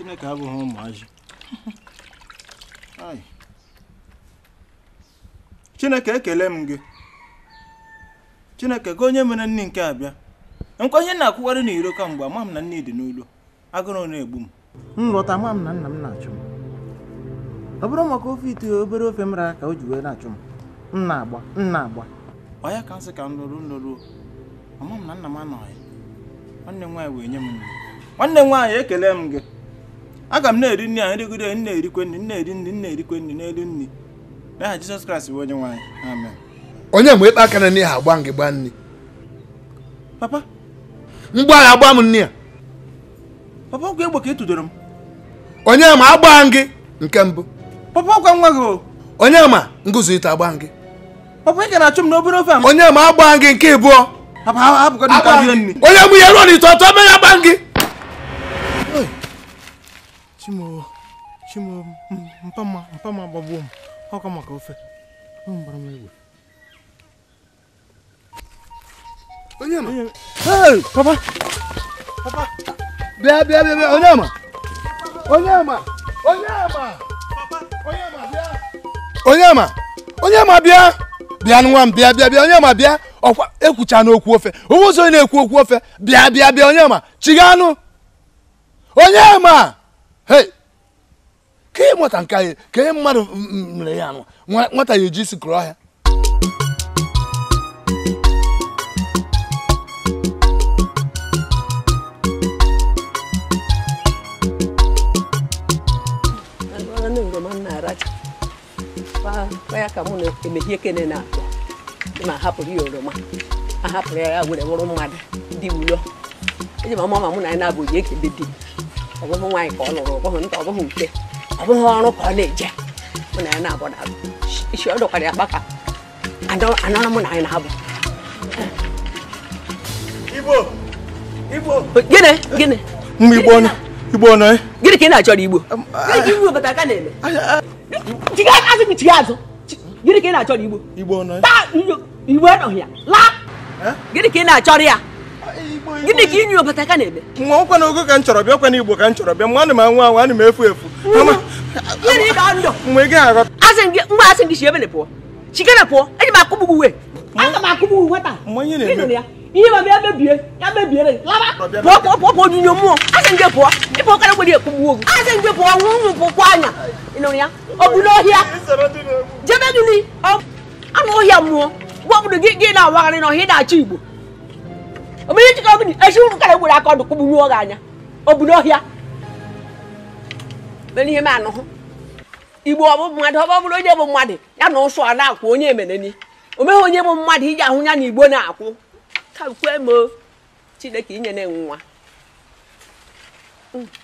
chineke abụghị ụmụazị Ai. chineke ekele m gị chineke gị onye mere nni nke abịa nkwa ihe na-akwụgharị n'iro kamgbe ama m na nne dị n'ụlọ agụrụ na-egbu m m lọta ama m na nna m na-achụ m ọ bụrụ maka ofe ite obere ofe m rara ka o ji wee na-achụ m m na-agba m na-agba ọ ya ka m sị ka m lụrụ nlụrụ ama m na nna m anọghị nwanne m nwaanyị wee nye m nri nwanne m nwaanyị ekele m gị aga m na-eri nri a nrigide m na-erikwe nri m na-eri nri m na-erikwe nri n'elu nri n'aha Jizọs Kraịst bụ onye nwaanyị amen onye ma ịkpa aka na n'ihe agba m gị gba nri papa mgbe agha agba m nri a papa ọgwụ egbe ka ị tụdoro m onye ma agba m gị nke mbụ papa ọgwa nwa gị o onye ma ngụzụ ite agba m gị papa ị ga na-achụ m n'obere ofe a m onye ma agba m gị nke ịbụọ papa hapụgodị nke rie nri onye mụ ya ruo n'ite ọtọ mee ya agba m gị chimo chimo m- mpama mpama gbagbuo m ọkwa maka ofe ọ gbara m egbe onye ma Hey, papa papa bịa bịa bịa bịa onye ma onye ma onye ma onye ma bịa onye ma onye ma bịa bịa nwa m bịa bịa bịa onye ma bịa ọkwa ekwucha n'okwu ofe onwe ụzọ onye na-ekwu okwu ofe bịa bịa bịa onye ma chiga anụ onye ma hei ka ị nwata nke anyị ka ihe mmadụ m- m- mere ya anụ Nwa- nwata ya eji isi kụrụ ọhịa Nwanne oroma m na-aracha Kwa- kwa ya ka mụ na-emehie kene na-akpọ ma hapụrụ ya oroma a hapụrụ ya ya were bụrụ mmadụ di ụlọ eji ma mama mụ na ya na-abụ ji ekele di ọ bụghị nwaanyị ka ọ lụrụ ọ bụghị nta ọ bụghị nke ọ bụghị ọrụ ka ọ na-eje mụ na ya na-abụ na isi ọ dọkwara ya kpaka anọrọ mụ na anyị na-abụ igbo igbo gịnị gịnị mgbe igbo nọ igbo nọ eh? gịnị ka ị na-achọrọ igbo gịnị ka igbo obodo aka na-eme chiga azụ gị chiga azụ gịnị ka ị na-achọrọ igbo igbo nọ eh? taa igbo anọghị ya laa gịnị ka ị na-achọrọ ya gịnị ka inyu obodo aka na-eme nwa ọkwa na ogo ka m chọrọ bịa ọkwa na igbo ka m chọrọ bịa mgbe ana m anwụ anwụ ana m efu efu Mama, gịnị ka ndụ mgbe ị gaghị aghọta asị gị mgbe asị gị si ebe na pụọ chikere pụọ eji m akụgbu gị uwe aga m akụgbu gị nwata mgbe ihe Gị nụrụ na-eme ya ihe ma bịa mebie ya mebiere laba pụọ pụọ pụọ pụọ onyinyo mmụọ asị gị pụọ ịpụ kara gwere ekugbu ogu asị gị pụọ nwụ nwụ pụkwa anya ị nụrụ ya ọ bụ n'ọhịa jebe gịnị anụ ọhịa mmụọ gwa obodo gị gị na-awagharị n'ọhịa ị na-achọ igbo omenye chịkọ gịnị esi ụrụ kara gwere aka ọdụ kụgbunyụọ gị anya ọ bụ n'ọhịa mere ihe m anụhụ igbo ọ bụ mmadụ ọ bụrụ onye bụ mmadụ ya na ụsụ a na-akwụ onye emeneni o meghị onye bụ mmadụ iji ahụ ya na igbo na-akwụ ka kwe m o. chineke inye na nwa Mm.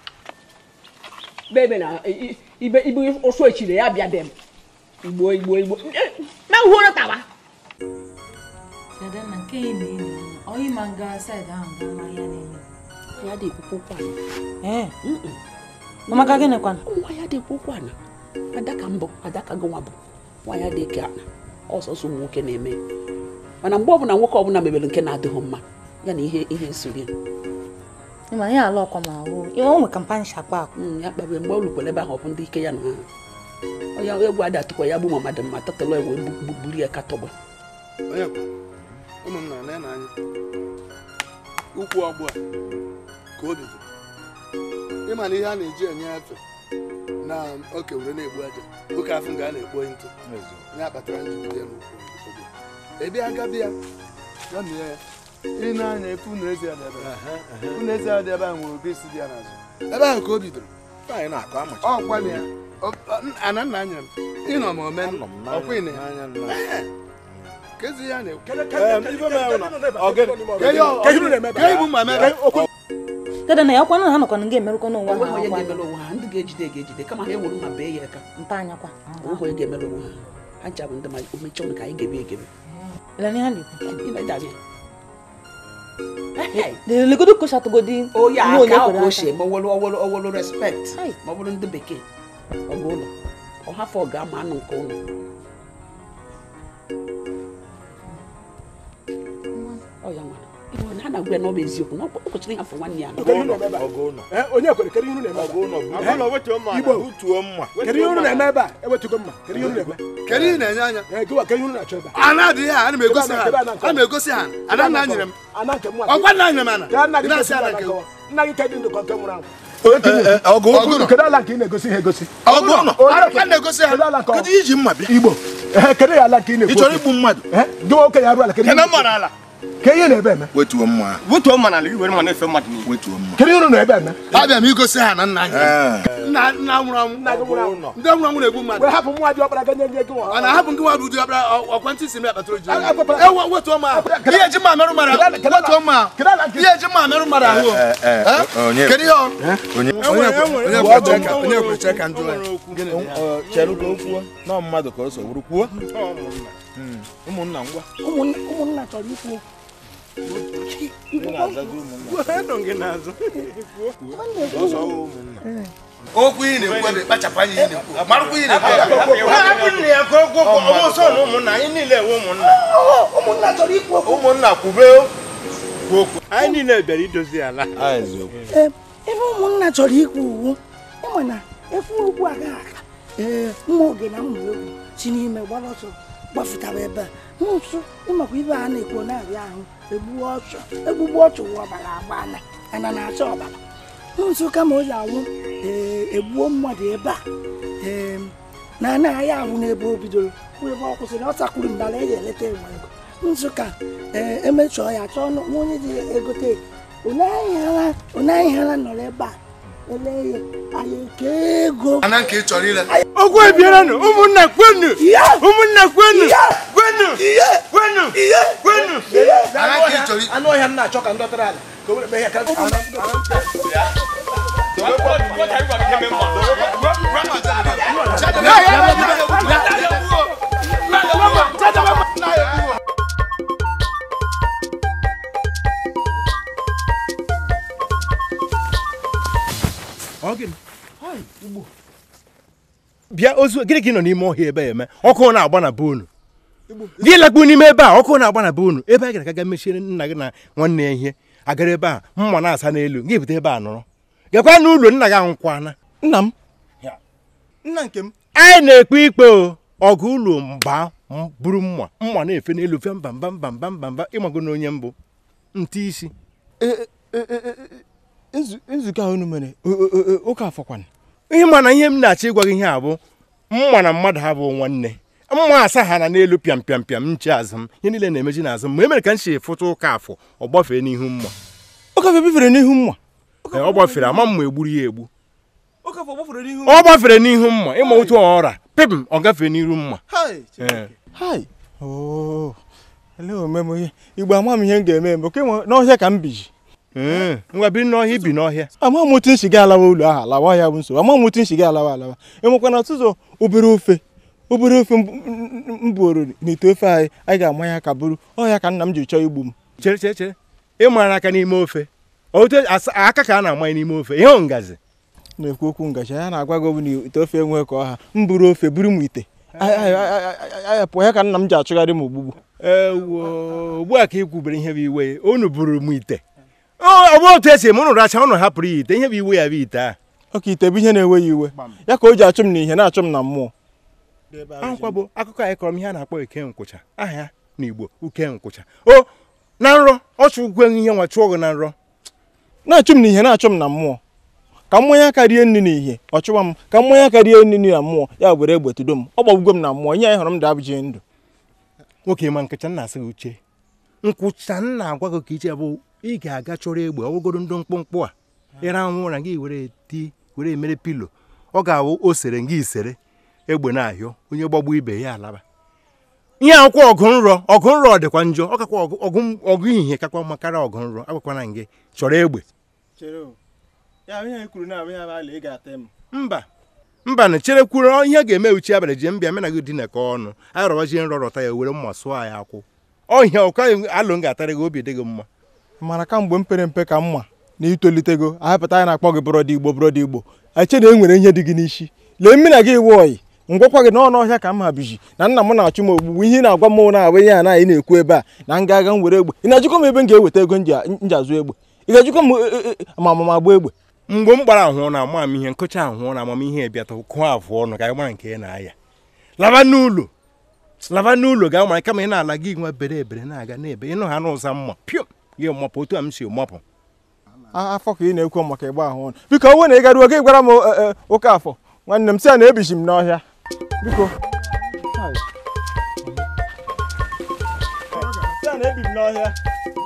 bebe na i- i- ibe ibe ụsụ echiri ya bịa be m igbo igbo igbo na uhoro tawa Dada na nke ị na-enyo anya, ọ ịma nga saịdị ahụ gaa ma ya na-eme. ya dị ekwukwu kwana Ee, ọmaka gịnị kwana? nwa ya dị ekwukwu kwana adaka mbụ adaka gị nwa bụ nwa ya dị ke ana ọsọsọ ụmụ nwoke na-eme mana mgbe ọbụla nwoke ọbụla mebere nke na-adịghị mma ya na ihe ihe nsori Ịma ihe ala ọkwa ma ahụ, o nwe kampani shakpa akwa. Mm, ya kpabie mgbe ọ lukwere ebe ahụ ọ bụ ndị ike ya na ha onye egwu adị atụkwa ya bụ mama dị mma tatala ewe buru ya katọgba onye kwa ụmụnna na na anya ukwu ọgbụ a ka o bido ịma na ihe a na-eji enye efe na oke were na-egbu aja oke afọ nga a na-ekpo ntụ ya kpatara njigide n'ukwu ọgbụ ebe agabi ya ya mee ya ị na-anya efu unu ezi ya dị ebe a. unu ezi ya dị ebe a nwere obi isi dị ya n'azụ ebe ahụ ka o bidoro Anyị na-akọ amacha. ọ gwana ya ọ- ọ- ana nna anya m ịnọ ma omen ọkwa ịna ya Anya nna. kezi ya na-ekwu Em, ife m ahụ na- ọ gịnị? Ka ihe unu na-eme ka ibu ma mere Dada na ya ọkwa na ha nọkwa na nga emerụkọ n'ụwa onwe ha onye ọkwa. ga-emere onwe ha ndị ga-ejide ga-ejide kama ha ewere mma bee ya aka Mpa anyakwa. onwe onye ga-emere onwe ha ha ncha bụ ndị ma omecha ọnụ ka anyị gebe egebe Ele n'ihe ha na-ekwu. ịnadabịa Legodo koshatụgodi onye ihe onye aka ahụ kwere ka o aka. si eme owelu owelu owelu respekt Hai. ma ọ bụrụ ndị bekee ọ bụ ụlọ ọ hafọ ga-ama anụ nke ụlọ ọ ya nwere Igbo na ha na-agwa ya na ọ bụ eziokwu na ọ kwesịrị ịhafụ nwanne ya Kedu ihe unu na-eme ebe a? ọgụ ụlọ Eh, onye kwere kedu ihe unu na-eme ebe a? ọgụ ụlọ Eh? Igbo butuo mma kedu ihe unu na-eme ebe a ewetugo mma kedu ihe unu na-eme kedu ihe ị na-enye anya Eh, gịwa kedu ihe unu na-achọ ebe a a na-adịghị ha ana m egosi ha Ebe a na-akọ. ana m egosi ha ana nna nyere m ana nke mụ ọkwa nna nyere m ana Gaa nna gị Ị na-asị gosi ana ala nke nkọwa. nna gị kedụ ndụ ka nke nwụrụ anwụ ọgụ ụlọ kedu ala nke ị na-egosi ha egosi ọgụ ụlọ a na-egosi ha kedu ala nke ọ- kedu iji mma bịa igbo Eh, kedu ya ala nke ị ị na-ekwu chọrọ okwu? igbu mmadụ Eh, gị nwoke ya arụ ala kedu ihe Kene mma n'ala. ka ihe na-ebe eme wetuo mma Butuo mma n'ala, i were mma na-efe mmadụ n'ihu. wetuo mma kedu ihe unu na-ebe eme abịa m igosi ha na nna nyere m Ee. nna nna nwụrụ anwụ nna gị nwụrụ anwụ ndị nwụrụ anwụ na-egbu mmadụ wee hapụ nwa dị ọkpara ganye nye gị nwa a na-ahapụ nke nwa bụ ụdị ọbịa ọkwentị si m akpatara oji Ah, ah, ewe wetuo m ahụ ihe eji mma merụ mmadụ ahụ Kedu ala- wetuo m ahụ kedu ala nke ihe eji mma merụ mmadụ ahụ Ee, ee, Eh? onye kedu ihe ọ onye onye kwere ka onye kwere ka ndụ anyị Ọ, chere ka o kwuo nọ mmadụ ka o so bụrụ kwuo Mm, ụmụnna ngwa ụmụnna ụmụnna chọrọ ikwu okwu. ị na-azago ụmụnna ọsọ ọwụ ụmụnna okwu ị na-ekwu ebe kpachapụ anya ị na-ekwu marụkwa ị na-ekwu Hapụ nna ya ka o kwuo okwu, ọmụ nsọ na ụmụnna, anyị niile ewe ụmụnna. ụmụnna chọrọ ikwu okwu Ụmụnna kwube kwuo okwu. Anyị niile bịara idozi ala. a eziokwu Ee, ebe ụmụnna chọrọ ikwu uwu ịma na ekwu okwu agaghị aka ee mma oge na mma egwu si n'ime gbara ọsọ gbafụtara ebe a nso ịmakwa ibe a na-ekwu na-arịa ahụ egbu ọchụ egbugbu ọchụ wụ ọbara agbana ana na-acha ọbara nso kama o ji anwụ ee egbuo mmadụ ebe a ee na anaghị ahụ n'ebe o bidoro bụ ebe ọ kwụsịrị ọ takwuru mbara eji eleta enwe ego nsụka ee emechọọ ya chọọ nụ- nwa onye ji egote onye ahịara nọrọ ebe a ele ya anyị eke ego ana nke ị chọrọ ile Okwu ebierenụ, ụmụnna kwenu. Ụmụnna kwenu. Kwenu. Kwenu. Kwenu. ana nke ị chọrọ anụ ọhịa m na-achọ ka m dọtara ala ka o were mee ya ka bịa ozu gịnị ka ị nọ n'ime ọhịa ebe a eme ọkụ na-agba na be unu gị lakpu n'ime ebe a ọkụ na-agba na be unu ebe a gara ka ga mechiere nna gị na nwanne ya ihe agara ebe a mma na-asa n'elu gị bute ebe a nọrọ gakwa n'ụlọ nna gị anwụkwana nna m nna nke m anyị na-ekpe ikpe o ọgụ ụlọ mgba m buru mma mma na-efe n'elu fe mba mba mba mba mba mba ịmago na onye mbụ ntị isi nzukọ a unu mere o- o- o- ụka afọkwana ihe ma na ihe m na-achọ ịgwa gị ihe a bụ mma na mmadụ ha bụ nwanne mma asa ha na n'elu pịam pịam pịam nche azụ m ihe niile na-emeji n'azụ m ma e mere ka m si fụta ụka afọ ọ gbafee n'ihu mma ụka afọ bifere n'ihu mma Ee, ọ gbafere ama mma egburu ya egbu ụka afọ gbafere n'ihu ọ gbafere n'ihu mma ịma otu ọra pịm ọ gafee n'iru mma Hai, Ee. hai oo ele omeme ihe igbo ama m ihe m ga-eme mbụ ka enwe n'ọhịa ka m biji Ee, ngwa biri n'ọhịa ibi n'ọhịa ama m otu nshi gị alawa ụlọ ahụ alawa ya bụ nsogbu ama m otu nshi gị alawa alawa enwekwana ọtụtụ obere ofe obere ofe m- m m buoro n'ite ofe anyị anyị ga-ama ya ka bụrụ ọhịa ka nna m ji chọọ igbu m chere chere chere ịmara aka n'ime ofe otu asa- aka ka a na-amanye n'ime ofe ihe ngazi na-ekwu okwu ngaji ya na-agwa gị ọ bụ na ite ofe enwe ka ọha m buru ofe buru m ite ayapụ ya ka nna m ji achụgharị m ogbugbu ewo ugbu a ka ị kwubere ihe bụ iwe unu buru m ite ọ ọ bụ otu esi eme unu racha unu hapụrụ ya ite ihe bụ iwe ya bụ ite a ọka ite bụ ihe na-ewe ya iwe ya ka o ji achụ m n'ihe na-achụ m na mmụọ ahụkwa bụ akụkọ anyị kọrọ m ihe a na-akpọ eke nkwụcha aha ya n'igbo uke nkwụcha o na nrọ ọchụ ugwe ihe nwa chụọ gị na nrọ na-achụ m n'ihe na-achụ m na mmụọ ka mmanya aka rie nri n'ihe ọ chụwa m ka mmanya aka rie nri na mmụọ ya were egbe tudo m ọ gbagbugo m na mmụọ ihe anyị hụrụ m dabụji ndụ nwoke ma nkịcha nna asị gị uche nkwụcha nna agwa gị ka iche bụ ị ga-aga chọrọ egbe ọgwụgodo ndụ mkpụmkpụ a ịra anwụ ụra gị were ti were mere pilo ọ ga-awụ o sere gị isere egbe na-ahịọ onye gbagbu ibe ya alaba ihe akwụkwọ ọgụ nrọ ọgụ nrọ dịkwa njọ ọ kakwa ọgụ- ọgụ ọgụ ihie kakwa mma karịa ọgụ nrọ agwakwana gị chọrọ egbe mba mba na chere kwuru ihe ga-eme uchi abalị ji mbịa mena gị dinekọ ọnụ anyị rọbazie nrọ rọta ya were mma sụọ ya akwụ ọhịa ọka alụ m ga-atara gị obi dị gị mma mana kamgbe m pere mpe ka mma na itolitego ahapụta anyị na-akpọ gị bụrọdị igbo bụrọdị igbo eche na e nwere ihe dị gị n'isi lee mmiri gị iwe oyi ngwakwa gị n'ọnụ ọhịa ka m ha biji na nna m na-achụ m ogbugbu ihe ị na-agwa m na-abụ ihe a na ị na-ekwu ebe a na m ga-aga m were egbe ị na-ajụkọ m ebe m ga-eweta ego m ji a- m ji azụ egbe ị ga-ajụkọ m e- e- e- ma ma ma gba egbe mgbe m gbara ahụ na ama m ihe nkụcha ahụ na amamihe bịata kụọ afụ ọnụ ka anyị mara nke ị na-aya laba n'ụlọ laba n'ụlọ ga mara kama ị na-ala gị nwa bere ebere na-aga n'ebe ịnụ ha n'ụza mma pịọm gị mapụ otu a m si mapụ A- afọ ka ị na-ekwu maka ịgba ahụ ọnụ biko onwe na ị garuo gị gwara m e- e, ụka afọ nwanne m si a na ebichi m n'ọhịa biko si a na ebi m n'ọhịa